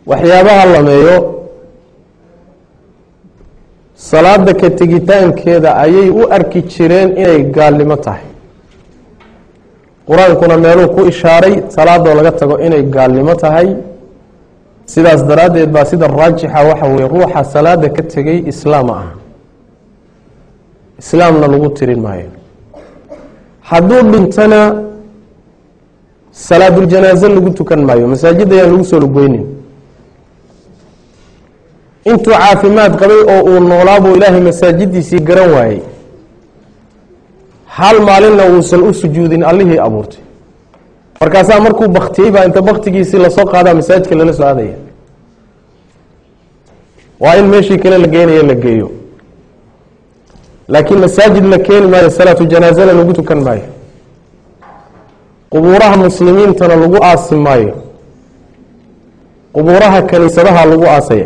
waxyaabaha lameeyo salaada ka tegitaankeeda ayay u arki jireen inay gaalnimo tahay qur-aankuna meeluu ku ishaaray salaadoo laga tago inay gaalnimo tahay sidaas daraaddeed baa sida raajixa waxa weye ruuxa salaada ka tegay islaama ah islaamna lagu tirin maayo hadduu dhintana salaaduljanaaze lagu tukan maayo masaajid ayaan lagu soo lugoynin intuu caafimaad qabay oo uu noolaabuu ilaahay masaajidiisii garan waayey hal maalinna uusan u sujuudin allihii abuurtay markaasaa markuu baktiyey baa inta baktigiisii lasoo qaadaa masaajidka lala soo aadaya waa in meeshii kale la geynayo la geeyo laakiin masaajid la keeni maayo salaatu janaazana lagu tukan maayo qubuuraha muslimiintana lagu aasi maayo qubuuraha kaniisadaha lagu aasaya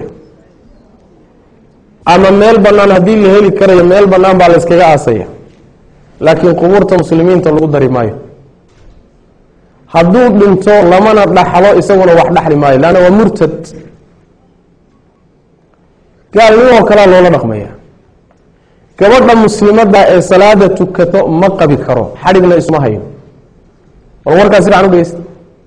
ama meel bannaan haddii la heli karayo meel bannaan baa la yskaga aasaya laakiin qubuurta muslimiinta lagu dari maayo hadduu dhinto lamana dhaxlo isaguna wax dhaxli maayo leanna waa murtad gaalnimoo kalea loola dhaqmaya gabadha muslimadda ee salaada tukato ma qabi karo xadhigna isma hayo bal warkaas sifican u dhegeysta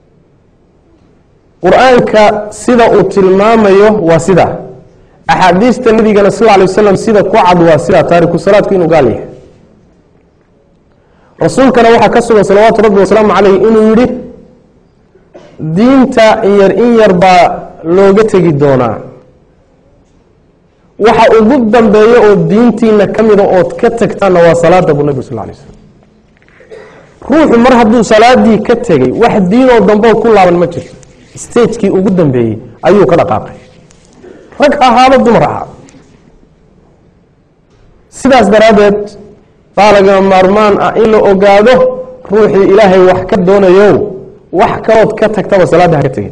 qur-aanka sida uu tilmaamayo waa sidaa axaadiista nabigana sal alay wasalam sida ku cad waa sidaa taariku salaadku inuu gaal yahay rasuulkana waxaa ka sugan salawaatu rabbi wasalaamu caleyh inuu yihi diinta in yar in yar baa looga tegi doonaa waxa ugu dambeeya oo diintiina ka mida ood ka tagtaanna waa salaada buu nabig sal lay slm ruuxu mar hadduu salaadii ka tegey wax diinoo dambeoo ku laaban ma jirto stagekii ugu dambeeyey ayuu ka dhaqaaqay rag ahaado dumar ahaado sidaas daraaddeed baa lagama maarmaan ah in la ogaado ruuxii ilaahay wax ka doonayo wax kalood ka tagtaba salaadda ha ka tegin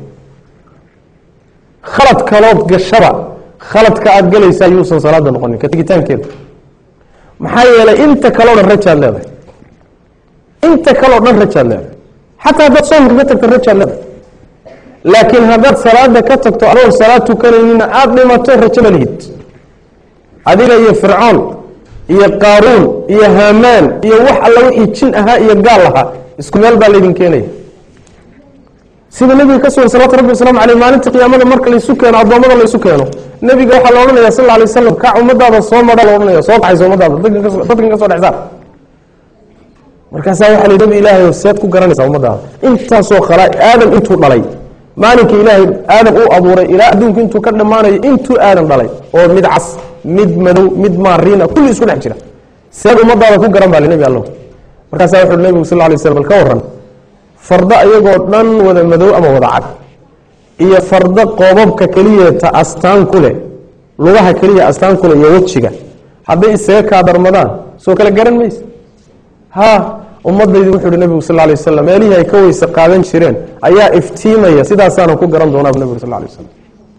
khalad kalood gashaba khaladka aada gelaysaa yuusan salaada noqonin ka tegitaankeeda maxaa yeelay inta kaleo dhan rajaad leedahay inta kaleo dhan rajaad leedahay xataa haddaad soomka ka tagto rajaad leedahay laakiin haddaad salaada ka tagto adoon salaad tukanaynina aada dhimato rajo ma lihid adiga iyo fircoon iyo qaaruun iyo haamaan iyo wax alla wixii jin ahaa iyo gaal ahaa isku meel baa laydin keenaya sida nebiga ka sugan salawatu rabbi waslamu aleyh maalinta qiyaamada marka laysu keeno addoommada laysu keeno nebiga waxaa la odhanaya sal alay wasalam kac ummadaada soo madha la odhanaya soo kaxaysa ummadaada dadkan ka soo dhexsaar markaasaa waxa la nabi ilaahay seed ku garanaysaa ummadaada intaasoo khalaa aadam intuu dhalay maalinka ilaahay aadam uu abuuray ilaa adduunku intuu ka dhammaanayo intuu aadam dhalay oo mid cas mid madow mid maariina kulli isku dhex jira seed ummadaada ku garan baa li nebi allow markaasaa wuxu nebigu sal lla lay slam bal ka warran fardo iyagoo dhan wada madow ama wada cad iyo fardo qoobabka keliyeeta astaan ku leh lugaha keliya astaan ku leh iyo wejiga hadday isaga kaa darmadaan soo kale garan mayse ha ummadaydi wuxuu uhi nebigu sal lay wasalam meelihii ay ka weyse qaadan jireen ayaa iftiimaya sidaasaana ku garan doonaa bu nebigu sal lay wasalam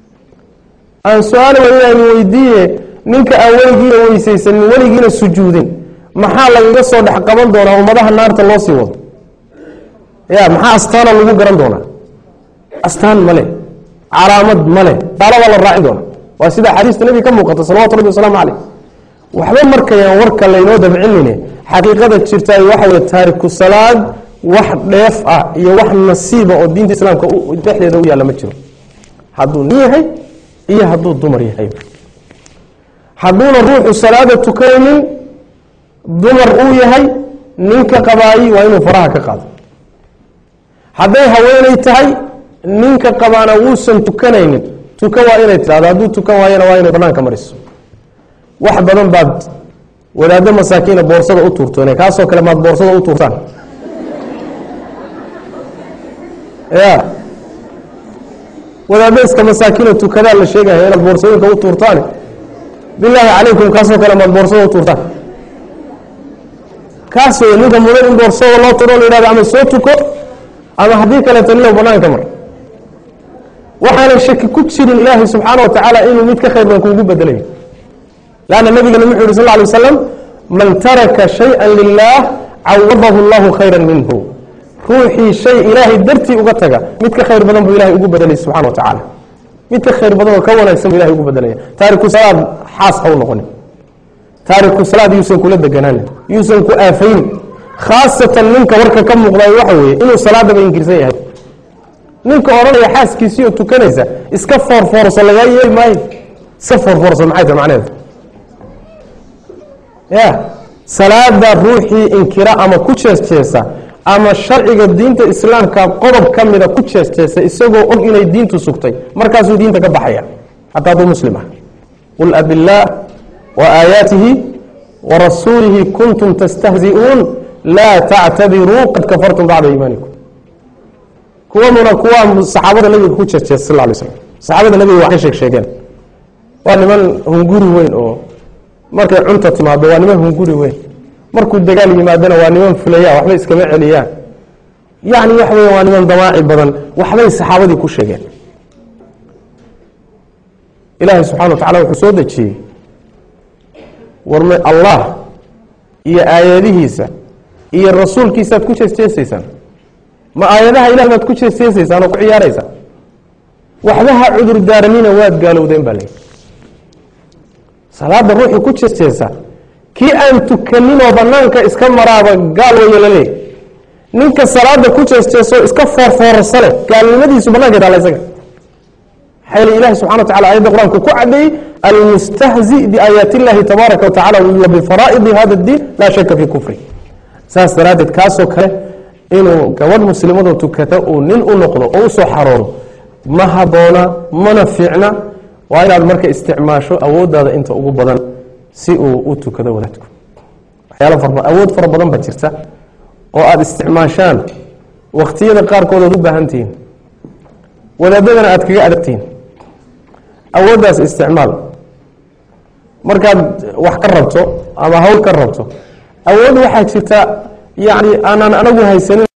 aan su-aal wayaan weydiiye ninka aan weligiina weysaysanin weligiina sujuudin maxaa lagaga soo dhex qaban doonaa ummadaha naarta loo sii wado ya maxaa astaana lagu garan doonaa astaan male calaamad male daalabaa la raacin doona waa sida xadiista nebiga ka muuqata salawatu rabbi wasalaamu caleyh waxba markayaan warka laynoo dabcinine xaqiiqada jirtaay waxa wey taariku salaad wax dheef ah iyo wax nasiiba oo diinta islaamka dhexdeeda u yaalla ma jiro hadduu nin yahay iyo hadduu dumar yahay hadduuna ruuxu salaada tukanaynin dumar uu yahay ninka qabaayi waa inuu faraha ka qaado hadday haweeney tahay ninka qabaana wuusan tukanaynin tukan waa inay tidhahdo hadduu tukan waayana waa inay banaanka mariso wax badan baad wadaaddo masaakiina boorsada u tuurtoone kaasoo kale maad boorsada u tuurtaan ya wadaaddo iska masaakiina tukadaa la sheegaya inaad boorsooyinka u tuurtaane bilaahi calaykum kaasoo kale maad boorsada u tuurtaan kaas wey ninka mudan in boorsada loo turo la yidhahdo ama soo tuko ama haddii kaleeto ninow banaanka mar waxaana shaki ku jirin ilaahay subxaana wa tacaala inuu mid ka khayr badan kuugu bedelayo lanna nabigana wuxuu yhi sal ly waslam man taraka shaya lilah cawadahu allahu khayra minhu ruuxii shay ilaahay dartii uga taga mid ka khayr badan buu ilahay ugu bedelay subxana wa tacaala mid ka khayr badan oo ka wanaagsan bu ilahay ugu bedelaya taariku salaad xaas ha u noqonin taariku salaad yuusan kula deganaanin yuusan ku aafayn khaasatan ninka warka ka muuqday waxa weeye inuu salaadaba inkirsan yahay ninka odhanaya xaaskiisii oo tukanaysa iska foorfoorso lagaa yeeli maayo iska foorfoorso maxay tahay macnaheedu ya salaada ruuxii inkira ama ku jeesjeesa ama sharciga diinta islaamka qodob ka mida ku jeesjeesa isagoo og inay diintu sugtay markaasuu diinta ka baxaya xataa hadduu muslim ah qul abillaah wa aayaatihi wa rasuulihi kuntum tastahzi'uun laa tactabiruu qad kafartum bacda iimaanikum kuwanuna kuwa saxaabada nabiga ku jeesjeesa sal lay slam saxaabada nabiga wax ka sheeg sheegeen waa niman hunguri weyn oo markay cunta timaado waa niman hunguri weyn markuu dagaal yimaadona waa niman fulaya waxbay iskama celiyaan yani waxa weya waa niman damaaci badan waxbay saxaabadii ku sheegeen ilaahay subxana wa tacala wuxuu soo dejiyey warme allah iyo aayadihiisa iyo rasuulkiisaad ku jeesjeesaysaan ma aayadaha ilah baad ku jeesjeesaysaan oo ku ciyaaraysaan waxba ha cudur daaranina waad gaalowdeen baa leyi salaada ruuxii ku jeesjeesa kii aan tukaninoo banaanka iska maraaba gaal waya la leey ninka salaada ku jeesjeesoo iska foorfoorsa leh gaalnimadiisu banaanka taala isaga maxaa yeele ilahi subxana wa tacala ayadda qur-aanku ku caddeeyey almustahzi biaayaat illahi tabaaraka wa tacala wa bifaraa'idi hada اdiin laa shaka fii kufri saas daraaddeed kaasoo kale inuu gabadh muslimadoo tukata uu nin u noqdo oo usoo xarooro ma haboona mana fiicna waa inaad marka isticmaasho awooddaada inta ugu badan si uu u tukado wadaadku waxyaalo fara awood fara badan baa jirta oo aada isticmaashaan wakhtiyada qaarkood oad u baahan tihiin wadaadadana aad kaga adagtihiin awooddaas isticmaal markaad wax ka rabto ama hawl ka rabto awood waxaa jirta yacni aanaan anagu haysanin